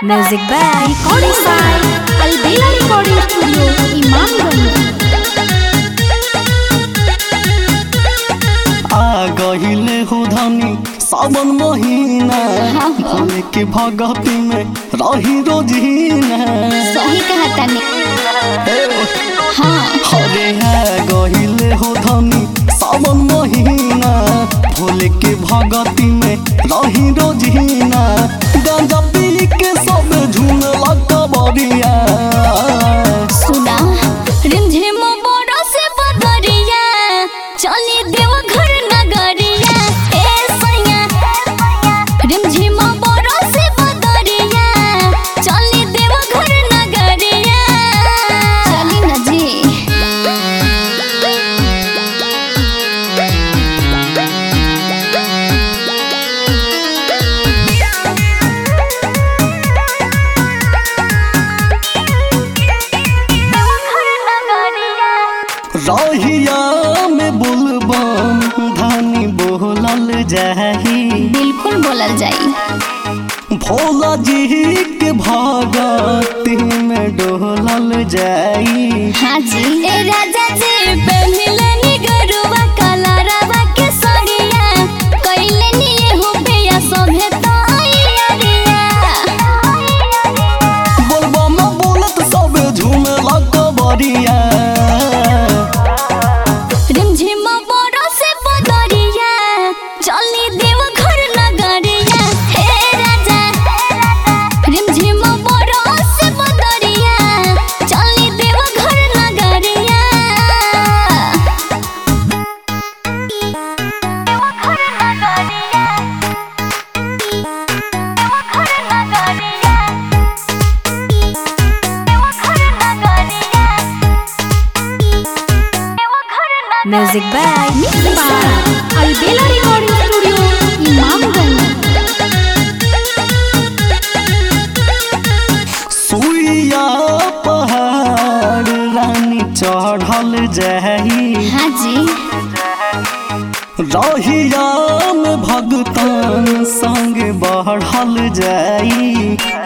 Music by Recording by Albela Recording Studio, Imamganj. आ गहिले हो धनी सावन महीना भोले के भगती में रही रोजीना सही कहा तने हाँ हरे आ गहिले हो धनी सावन महीना भोले के भगती में रही रोजीना गांजा पी के सब झूमला कबरिया सुना रिमझिम बड़ो से बदरिया चली देव घर नगरिया ए सैया रिमझिम बड़ो से बदरिया चली देव घर नगरिया चली न जी रहिया में बुलबम धनी बोलल जाही बिल्कुल बोलल जाई भोला जी के भगती में डोलल जाई हाँ जी ए राजा जी पे मिलनी गरुआ काला रवा के सड़िया कइले निये हो भैया सभे तैयारिया बोलबा में बोलत सब झूमेला कबरिया रिमझिम बड़ो से बदरिया चली देव घर नगरिया हे राजा रिमझिम बड़ो से बदरिया चली देव घर नगरिया देव घर नगरिया देव घर नगरिया देव घर नगरिया Music by Mixed by Albela Recording Studio, Imamganj. सुइया पहाड़ रानी चढ़ल जाई हाँ जी रहिया में भगतान संग बढ़ल जाई